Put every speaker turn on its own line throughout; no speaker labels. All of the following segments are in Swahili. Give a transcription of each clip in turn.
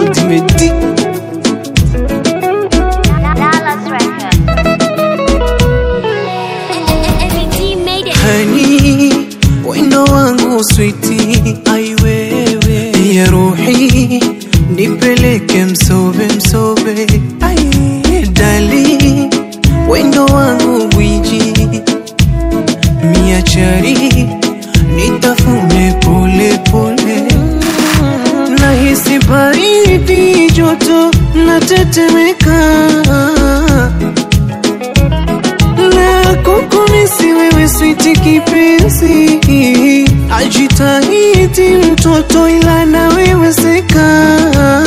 Dimedi
Dallas Records. MEG made it.
hani wendo wangu switi aiwewe ya ruhi nipeleke msobe msobe ai dali wendo wangu gwiji miachari nitafune pole pole nahisi baridi joto natetemeka na kukumisi wewe switi kipenzi ajitahidi mtoto ila na wewe seka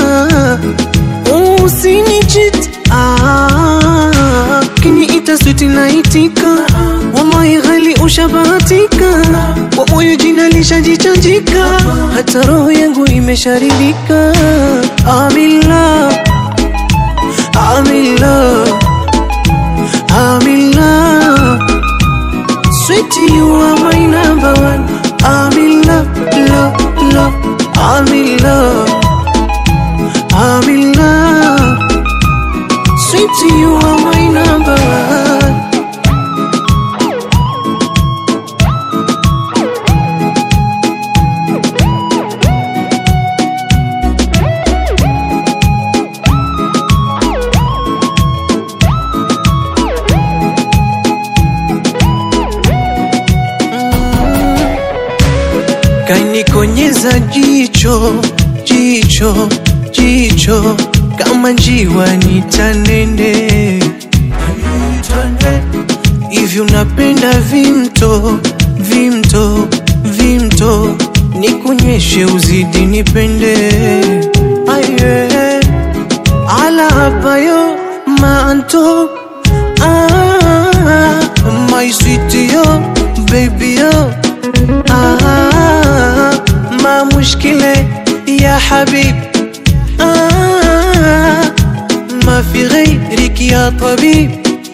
usinichit ah, kiniita switi naitika wallahi ghali ushabahatika kwa moyo jina lishajichanjika hata roho yangu imesharidika amila amila I'm in love. Sweetie, you are my number one. I'm in love, love, love. I'm in love. I'm in love. Sweetie, you are my number one. kanikonyeza jicho jicho jicho kama njiwa nitanende hivyo napenda vimto vimto vimto nikunyeshe uzidi nipende aye ala hapayo manto ah, my sweet yo baby yo آه ما مشكلة يا حبيب آه ما في غيرك يا طبيب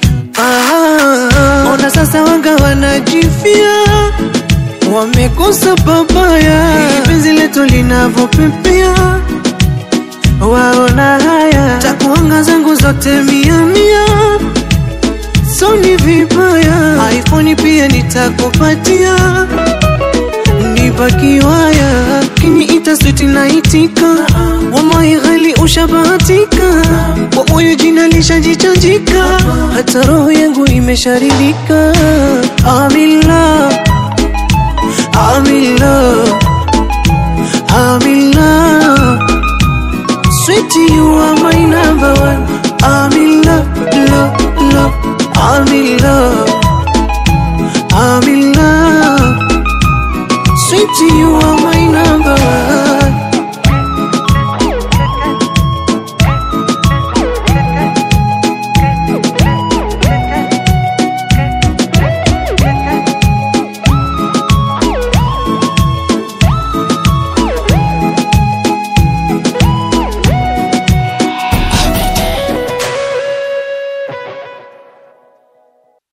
آه ona sasa wanga wanajifia wamekosa babaya penzi letu linavyopepea waona haya takuanga zangu zote mia mia so ni vibaya iphone pia nitakupatia nipakiwaya kiniita switi naitika wallahi ghali ushabahatika kwa moyo jina lishajichanjika hata roho yangu imesharidika I'm in love, I'm in love, I'm in